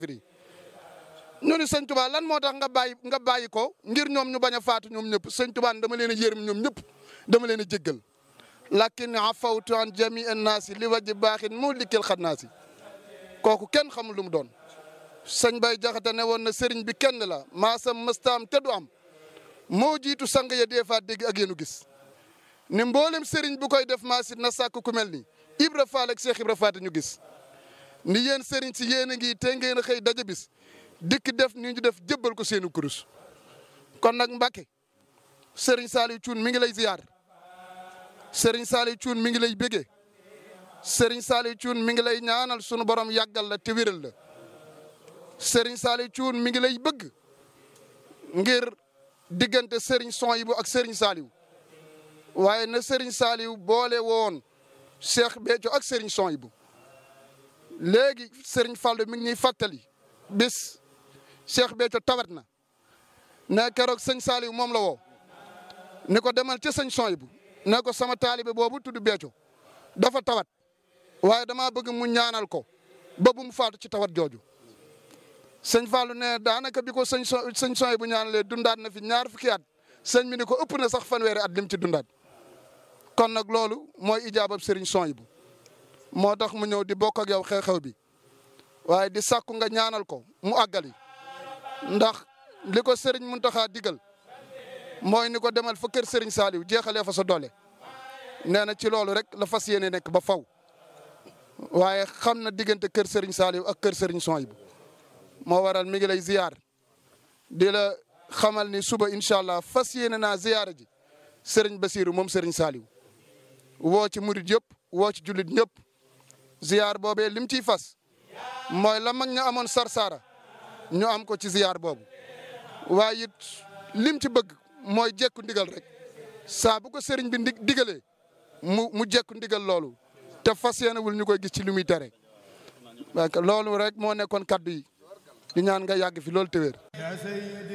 ñu ni sëñ Tuubaa lan moo tax nga bàyyi nga bàyyi ko ngir ñoom ñu bañ a faatu ñoom ñëpp sëñ Tuubaa dama leen a yërëm ñoom ñëpp dama leen a jéggal lakin afawtu an jami annaasi li wajji baaxin mu likkil xannaasi kooku kenn xamul lu mu doon sëñ Bay Jaxate ne woon na sëriñ bi kenn la maasam mëstaam te du am moo jiitu sang ya dee faa dégg ak yéenu gis ni mboolem sëriñ bu koy def maasit na sàkk ku mel ni Ibra Faal ak Cheikh Ibra Faati ñu gis ni yéen sëriñ si yéen a ngi te ngeen a xëy daja bis dikk def ni ñu def jëbbal ko seenu kurus kon nag Mbàkke sëriñ Saliou Thioune mi ngi lay ziyaar sëriñ Saliou Thioune mi ngi lay bégee sëriñ Saliou Thioune mi ngi lay ñaanal sunu borom yàggal la te wéral la sëriñ Saliou Thioune mi ngi lay bëgg ngir diggante sëriñ Souhaïbou ak sëriñ Saliou waaye na sëriñ Saliou boole woon Cheikh Béthio ak sëriñ Souhaïbou léegi sëriñ Fallou mi ngi ñuy fàttali bis Cheikh Béthio tawat na ne keroog sëñ Saliou moom la woo ni ko demal ca sëñ Souhaïbou ne ko sama taalibe boobu tudd Béthio dafa tawat waaye damaa bëgg mu ñaanal ko ba bu mu faatu ci tawat jooju sëñ Fallou ne daanaka bi ko sëñ so sëñ Souhaïbou ñaanalee dundaat na fi ñaar fukki at sëñ bi ni ko ëpp na sax fanweeri at lim ci dundaat kon nag loolu mooy ijaabab sëriñ Souhaïbou moo tax mu ñëw di bokk ak yow xew-xew bi waaye di sàkku nga ñaanal ko mu àggali ndax li ko sëriñ Muntaxa digal mooy ni ko demal fa kër sëriñ Saliou jeexalee fa sa doole nee na ci loolu rek la fas yéene nekk ba faw waaye xam na diggante kër sëriñ Saliou ak kër sëriñ Souhaïbou moo waral mi ngi lay ziyaar di la xamal ni suba incha allah fas yéene naa ziyaara ji sëriñ Basiru moom sëriñ Saliou woo ci murit yëpp woo ci jullit ñëpp ziyaar boobee lim ciy fas mooy la mag ña amoon sarsaara ñu am ko ci ziyaar boobu waaye it lim ci bëgg mooy jekku ndigal rek saa bu ko sëriñ bi ndi digalee mu mu jekku ndigal loolu te fas yéenewul ñu koy gis ci li muy tere loolu rek moo nekkoon kaddu yi di ñaan nga yàgg fi loolu te wér